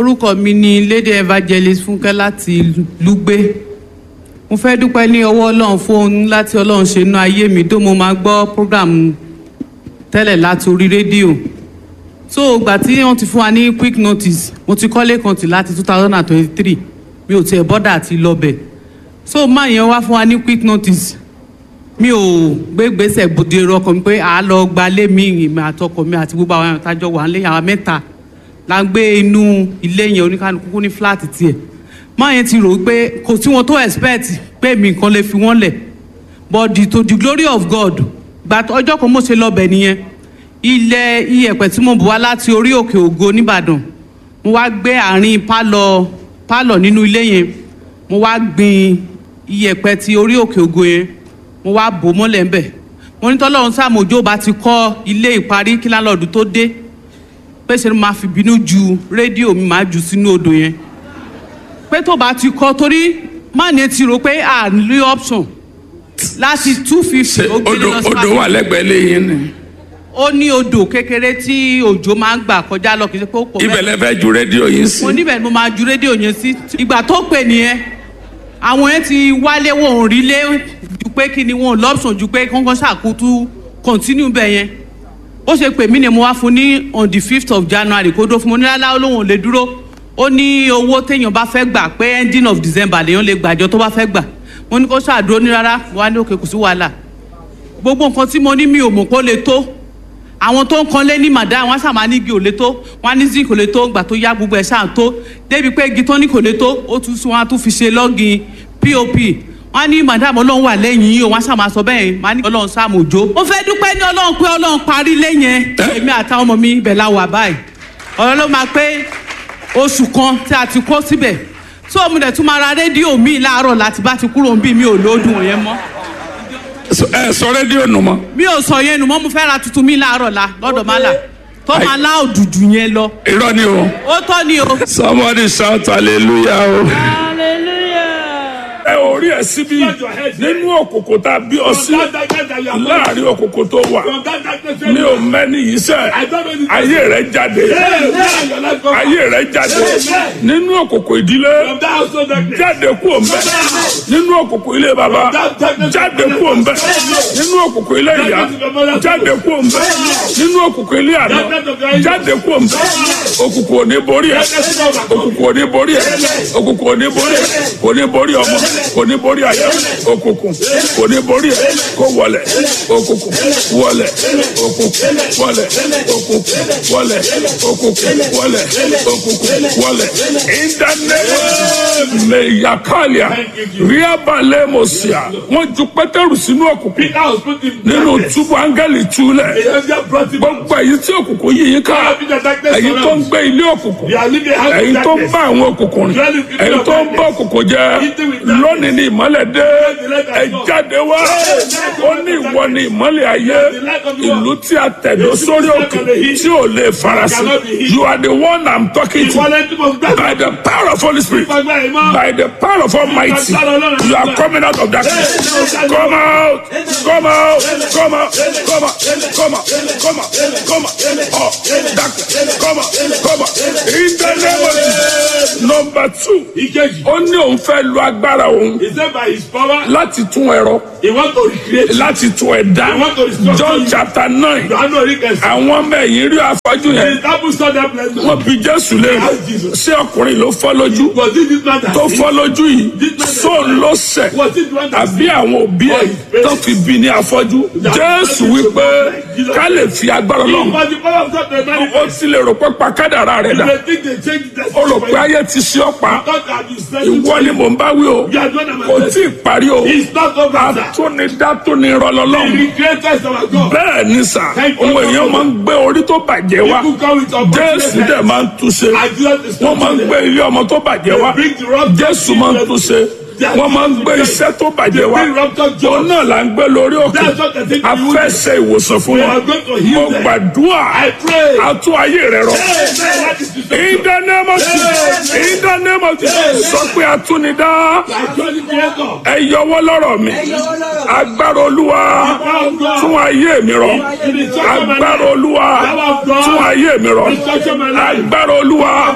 orúkọ mi ni lady evangelist fúnkẹ́ láti lùgbé mo fẹ́ dúpẹ́ ní ọwọ́ ọlọ́run fún ohun láti ọlọ́run ṣe inú ayé mi tó mo máa gbọ́ program tẹ́lẹ̀ láti orí rédíò so ìgbà tí wọ́n ti fún wa ní quick notice mo ti kọ́lé kan tì láti two thousand and twenty-three mi ò tiẹ̀ bọ́dà àti lọ́bẹ̀ so máa yẹn wá fún wa ní quick notice mi ò gbé gbèsè bòde ọkọ mi pé à á lọ gbalé mi ìmọ̀ àtọkọ mi àti gbogbo àwọn àtàjọ wà nílé àwọn mẹ́ta la ń gbé inú ilé yẹn oníkanukú ní fúláàtì tiẹ̀ máa yẹn ti rò ó pé kò sí wọn tó expect pé mi nǹkan lè fi wọ́n lẹ̀ but the, to the glory of God gba ọjọ́ kan mo ṣe lọ́bẹ̀ nìyẹn ilẹ̀ iyẹ̀pẹ̀ tí mo bù wá láti orí òkè ògo nìbàdàn mo wá gbé àárín pálọ̀ pálọ̀ nínú ilé yẹn mo wá gbin iyẹ̀pẹ̀ ti orí òkè ògo yẹn mo wá bò mọ́lẹ̀ ńbẹ̀ mo ní tọ́lọ́run sàmójó bá ti kọ́ ilé ìparí kí lálọ́ọ̀dù tó dé pé ṣe ni máa fi bínú ju rédíò mi máa jù sínú odò yẹn pé tó bá ti kọ́ torí má ní ti rò pé à ń rí option láti two fifty ó gbé odò lọ sí odò wà lẹ́gbẹ̀ẹ́ lẹ́yìn ni ó ní odò kékeré tí òjò máa ń gbà kọjá lọ kì í ṣe pé ó pọ̀ ibẹ̀ lẹ́fẹ̀ẹ́ ju rédíò yìí sí. mo níbẹ̀ ni mo máa ju rédíò yẹn sí ìgbà tó pè nìyẹn àwọn yẹn ti wálé wọn ò rí lé ju pé kí ni wọn ò lọ́pṣọ̀n ju pé kọ́ńkọ́ ṣàkótú continue bẹ̀ yẹn ó ṣe pè mí ni mo wá fún ní on the fifth of january kó dó fún mo ní lálá olóhùn ò lè dúró ó ní owó téèyàn bá fẹ́ gbà pé ending of december lèèyàn lè gbàjọ tó bá fẹ́ gbà mo ní kó ṣàdúró ní rárá wà ní òkè kò sí wàhálà gbogbo nǹkan tí mo ní mi ò mọ̀ kó lè tó àwọn tó ń kanlé ní màdá wọn ṣàmà ní igi ò lè tó wọn ní zinc kò lè tó gbà tó yá gbogbo ẹ̀ ṣáà tó débi pé igi tó ní kò lè tó ó tún sún wọn á tún fi ṣe lọ́gìn pop wọn ní madam ọlọ́run wà lẹ́yìn yìí o wọn ṣàmà sọ bẹ́ẹ̀ wọn ní ọlọ́run sáàmù òjò. mo fẹ́ dúpẹ́ ní ọlọ́run pé ọlọ́run parí lẹ́yìn èmi àtàwọn ọmọ mi ibẹ̀ la wà báyìí ọ̀rọ̀ ló máa pé oṣù kan tí a ti kó síbẹ̀ tó mo dẹ̀ tún máa ra rédíò mi láàárọ̀ láti bá ti kúrò ń bí mi ò lóòdùn yẹn mọ́ ẹ sọ rédíò nù mọ́. mi ò sọ yẹn nù mọ́ mo fẹ́ ra tuntun mi láàárọ̀ la lọ́dọ̀ má là tó máa lá òdùdù yẹn lọ irọ́ ni o. ó tọ́ ni o. somebody shout hallelujah o. ẹ ò rí ẹ síbí nínú òkòkò tá a bí ọ sí láàrin òkòkò tó wà mi ò mẹ́ni yìí sẹ́ ayé rẹ jáde ayé rẹ jáde nínú òkòkò ìdílé jáde kú òǹbẹ nínú òkòkò ilé baba jáde kú òǹbẹ nínú òkòkò ilé ìyá jáde kú òǹbẹ nínú òkòkò ilé àná jáde kú òǹbẹ òkùnkùn ò ní borí ẹ òkùnkùn ò ní borí ẹ òkùnkùn ò ní borí ẹ kò ní borí ọmọ kò ní borí àyà òkùnkùn kò ní borí ẹ kó wọlẹ òkùnkùn wọlẹ òkùnkùn wọlẹ òkùnkùn wọlẹ òkùnkùn wọlẹ òkùnkùn wọlẹ ìdánilẹ mẹyàkálíà ríabalẹ mọsíà wọn ju pétérù sínú òkùnkùn nínú túbú áńgẹ́lì túlẹ̀ gbogbo èyí tí òkùnkùn yìí yín ká èyí tó ń gbé ilé òkùnkùn èyí tó ń bá àwọn òkùnkùn rìn èyí tó ń bá òkùnkùn jẹ lónìí ní ìmọ́lẹ̀ dé ẹ jáde wá ó ní ìwọ ní ìmọ́lẹ̀ ayé ìlú tí a tẹ̀dó sórí òkè tí ò lè farasin you are the one i'm talking to by the power of holy spirit by the power of almighty you are coming out of darkness come out come out come out come out come out come out come out oh darkness come out come out in the name of jesus number two Ìkejì. ó ní òun fẹ́ lo agbára òun He said by his power, láti tún ẹ̀rọ he want to recreate. láti tún ẹ̀dá I want to restore john you. chapter nine Johannu Orikesi. àwọn ọmọ ẹ̀yìn rí afọ́jú The yẹn disciples saw that place. wọ́n bi jésù léèrè Ask Jesus. ṣé ọkùnrin ló fọ́ lójú Was it this man that tó sinned? fọ́ lójú yìí sóun ló ṣẹ̀ Was it the one that àbí àwọn òbí ẹ̀ tó fi bí ní afọ́jú jésù wípé ká lè fi agbára sinned? lọ́hùn But the power of God they ó manifest. ti lè rò pé pa kádàrá rẹ̀ dà They think they change the ó rò pé ayé ti ṣe ọ́ pa God that is sending ìwọ ni mò ń bá wí o You are the one that kò manifest. tí ì parí o It's not over, sir. atúnidá tó ní rọlọ́lọ́hùn The creator is our God. bẹ́ẹ̀ ni sà Thank you. òun èèyàn máa ń gbé orí tó bàjẹ́ wá People come with jésù dẹ̀ opportunity. máa ń túnṣe I do not discuss wọ́n máa ń gbé ilé ọmọ tó bàjẹ́ wá They bring the rock jésù máa ń túnṣe wọ́n máa ń gbé iṣẹ́ tó bàjẹ́ wá bring rupture òun joy. náà là ń gbé lórí òkè That's what they think a you fẹ́ do. ṣe ìwòsàn fún We wọn are going to heal mo them. gbàdúrà I pray. àtún ayé rẹ rọ Hey, that is the in the name of Jesus in the name of Jesus sọ pé atúnidá actually creator. ẹ yọwọ́ lọ́rọ̀ mi agbára olúwa tún ayé mi rọ agbára olúwa tún ayé mi rọ agbára olúwa tún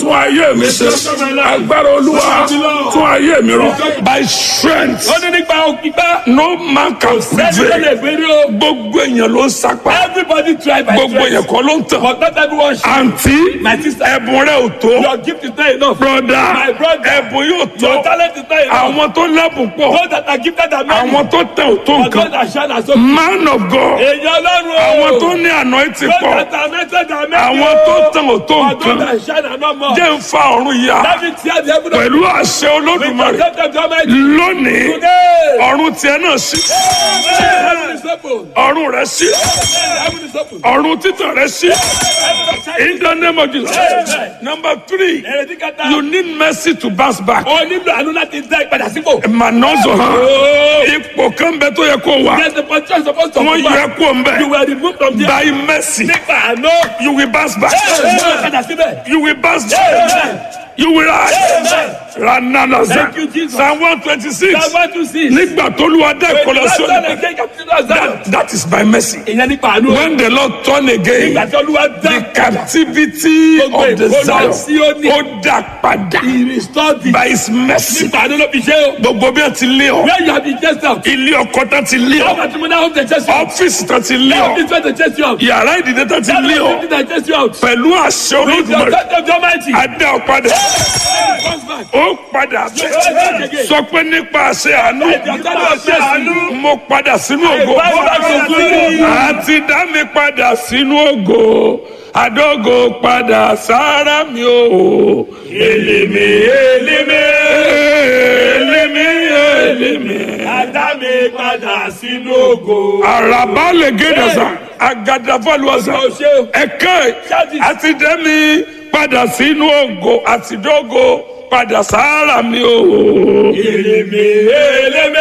tún ayé mi ṣe agbára olúwa tún ayé mi rọ by strength ó ní nípa òkìgbá no man can sẹ́ni tó prevail lè gbérí o gbogbo èèyàn ló ń sapá everybody try by gbogbo èèyàn strength kọ́ ló ń tàn but not everyone should àǹtí My sister. ẹ̀bùn rẹ̀ ò tó your gift is not enough broda My brother. ẹ̀bùn yóò your tó talent is not enough àwọn tó lẹ́bùn pọ̀ those that are gifted are many àwọn tó tẹ̀ ò tó but those nǹkan that shine are so man of God èèyàn ọlọ́run o àwọn tó ní anointing those pọ̀ that are anointed are many àwọn tó tẹ̀ ò tó but those nǹkan that shine are not more jẹ́ ń fa ọ̀run yá let me tear the heaven of pẹ̀lú àṣẹ olódùmarè protect them to Almighty lónìí today ọ̀run tiẹ̀ náà sí heaven is open ọ̀run rẹ̀ sí heaven is open ọ̀run títàn rẹ̀ sí in the name of Jesus number three èrèdí kẹta you need mercy to bounce back o nílò àánú láti dá ìpadà sípò mànọ́zọ̀ hàn ipò kan bẹ tó yẹ kó wà there's a position supposed to wọ́n come yẹ back kó ń bẹ you were removed from there by mercy nípa àánú you will bounce back padà síbẹ̀ you will bounce back you will rise rananaza Thank you, Jesus. psalm one twenty six sábà tún sí nígbà tó lu adá ìkọlọsọ ìkọlọsọ that that is by mercy ìyẹn nípa àánú when the lord turn again ìgbà tí olúwa dá the captivity Gbogbo of the ìkólọ Zion Síónì. ó dá padà ìrìstọ́ọ̀dì by his mercy nípa àánú ló fi ṣe o gbogbo bí wọn ti lé ọ where you have been chased out ilé ọkọ tán ti lé how ọ much money hope they chase you out ọfíìsì tán ti lé how ọ much money they chase you out yàrá ìdílé tán ti how lé ọ much money they chase you out pẹ̀lú àṣẹ with your olódùmarè touch of the almighty adé ọ padà comes back ó padà bẹ́ẹ̀ sọ pé nípa àṣẹ àánú your touch of the àánú mo padà sínú ògo I bow down to glory. àti dá mi padà sínú ògo àdógò padà sára mi o èlèmí èlèmí èlèmí èlèmí. Adá mi padà sínú ògo. àràbá lè gédè sá àgàdàfọlùwàsá Ó ṣe o. ẹ̀ka Ṣáàdì. àti dá mi padà sínú ògo àti dógò padà sára mi o. Èlémé èlémé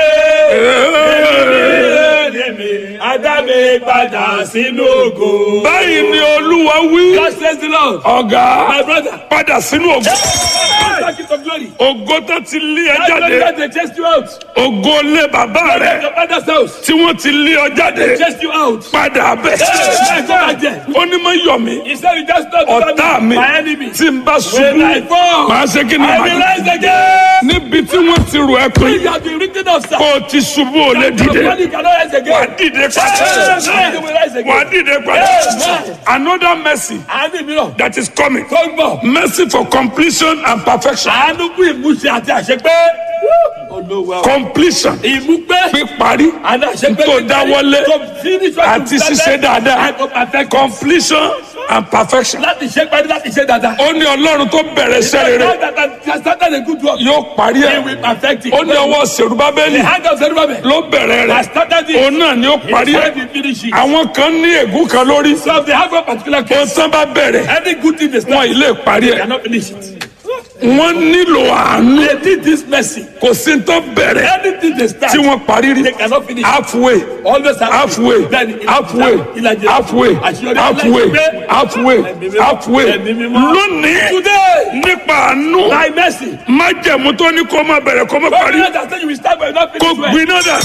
èlémé. Adá mi padà sínú ògo. báyìí ni olúwa wí God says the Lord. ọ̀gá My brother. padà sínú ògo Back into glory. ògo tó ti lé ẹ That glory jáde that they chased you out. ògo lé bàbá rẹ Your father's house. tí wọ́n ti lé ọ jáde Chased you out. padà bẹ̀. Hey, go back there. ó ní mọ yọ mí He said, "You just not ọ̀tá mi my enemy." tí n bá When I ṣubú fall, màá ṣe kí ni I màá will rise again. níbi tí wọ́n ti rò ẹ́ pé You have been written of, sir. kó o ti ṣubú ò lè dìde Your body cannot rise wà á again. dìde padà Hey, you will rise wà á again. dìde padà another mercy Àánú mìíràn that is coming tó ń bọ̀. mercy for completion and perfection Àánú kú ìmúṣẹ àti àṣepé. Olówó. completion Ìmúpé. píparí Àti àṣepé. tó dáwọ́lé To finish what àti you started ṣíṣe dáadáa and to perfect. completion and perfection Láti ṣe parí láti ṣe dáadáa. ó ní ọlọ́run tó bẹ̀rẹ̀ iṣẹ́ rere God that has started a good work. yóò parí He ẹ̀ will perfect it. ó ní ọwọ́ sèrúbábẹ́lì The hand of Zerubbabel ló bẹ̀rẹ̀ has rẹ̀ started it. òun náà ni ó parí He ẹ̀ said he finish it. àwọn kan ní ègún kan lórí So if they have a particular ó case, tán bá bẹ̀rẹ̀ any good thing they wọn start, ì lè parí they ẹ̀ cannot finish it. wọ́n nílò àánú They did this mercy. kò sí tó bẹ̀rẹ̀ Anything they start, tí wọ́n parí rí they cannot finish. halfway Always have halfway Bẹ́ẹ̀ni, halfway ìlàjì- halfway àṣeyọrí halfway aláìpẹ́. halfway Ẹ̀mí mímọ́. halfway Ẹ̀mí mímọ́. lónìí Today, nípa àánú by mercy, májẹ̀mú tó ní kó má bẹ̀rẹ̀ kó má God parí knows that say you will start but you not kó finish well. gbiná dà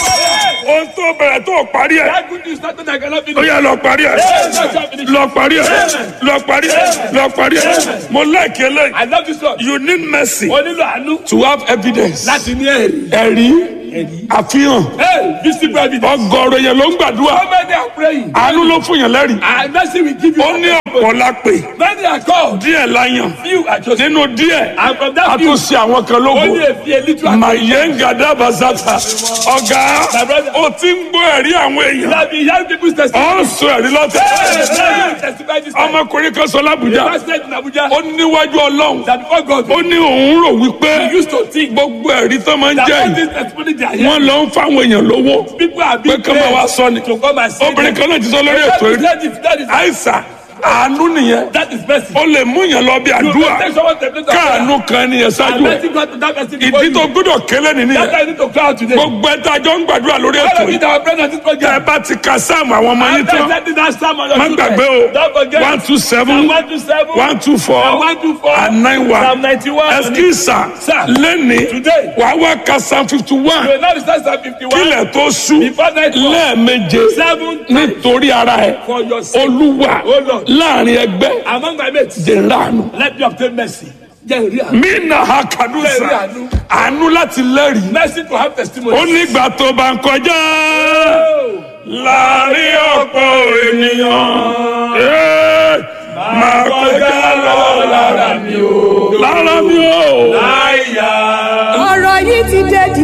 ohun tó bẹ̀rẹ̀ tó parí ẹ̀ That good news started I cannot ó finish. yá lọ parí ẹ̀ Yes, I shall finish. lọ parí ẹ̀ lọ parí ẹ̀ lọ parí ẹ̀ mo láìkí eléyìí I love this one. you need mercy O nílò àánú to have evidence láti ní ẹ̀rí. ẹ̀rí àfihàn Hey, visible evidence. ọgọ́rọ̀ yẹn ló ń gbàdúrà How many are praying? àánú ló fún yàn lẹ́rìí And mercy will give you. ó ní ọ̀pọ̀ la pè Many are called. díẹ̀ la yàn Few are chosen. nínú díẹ̀ And from a that tún few, ṣe àwọn kan lógo only a few, a little are màyéǹgà dábàzàtà ọ̀gá My brother. ó ti ń gbọ́ ẹ̀rí àwọn You èèyàn have been hearing people's testimony. ó ń sọ ẹ̀rí lọ́tẹ̀ Hey, now you testify this time. ọmọkùnrin kan sọ The lábùjá president in Abuja ó níwájú ọlọ́run that before God ó ní òun rò wípé he used to think gbogbo ẹ̀rí tó máa ń that jẹ́ all yìí this testimony they are wọ́n hearing, lọ ń fáwọn èèyàn lówó people are pé being kí wọ́n wá sọ ni to come and see obìnrin kan náà ti sọ lórí ètò rí That is, that is, àìsàn àánú nìyẹn that is mercy. ó lè mú yàn lọ bí You àdúrà can take someone to the place of prayer káàánú kan nìyẹn and ṣáájú ẹ let him go to that person before ìdí you. tó gbọ́dọ̀ kélé nìyẹn That's why you need to cry out today. gbogbo ẹ tá a jọ ń gbàdúrà lórí All ètò of you yìí that are present at this tẹ ẹ program, bá ti ka sáàmù àwọn ọmọ yín after tán sending that psalm on your má children, gbàgbé o don't forget one two seven Psalm 127, one two four Psalm 124, and nine Psalm one 91. ẹsikísà Sir, lẹ́ni today, wàá wá ka psalm fifty you one will not recite Psalm 51 kílẹ̀ tó sú before night fall. lẹ́ẹ̀meje Seven times nítorí ara ẹ for your sake. olúwa Oh Lord. láàrin ẹgbẹ́ Among my mates, jẹ́ ńláàánú. let me obtain mercy. Jẹ́ ìrí àánú. mí nà ha kàdúsà Bẹ́ẹ̀ni àánú. àánú láti lẹ́rìí. Mercy to have testimony. ó nígbà tó bá ń kọjá láàrin ọ̀pọ̀ ènìyàn. Ee, máa kọjá lọ lára mi o. lára mi o. Àyà. ọ̀rọ̀ yìí ti dé di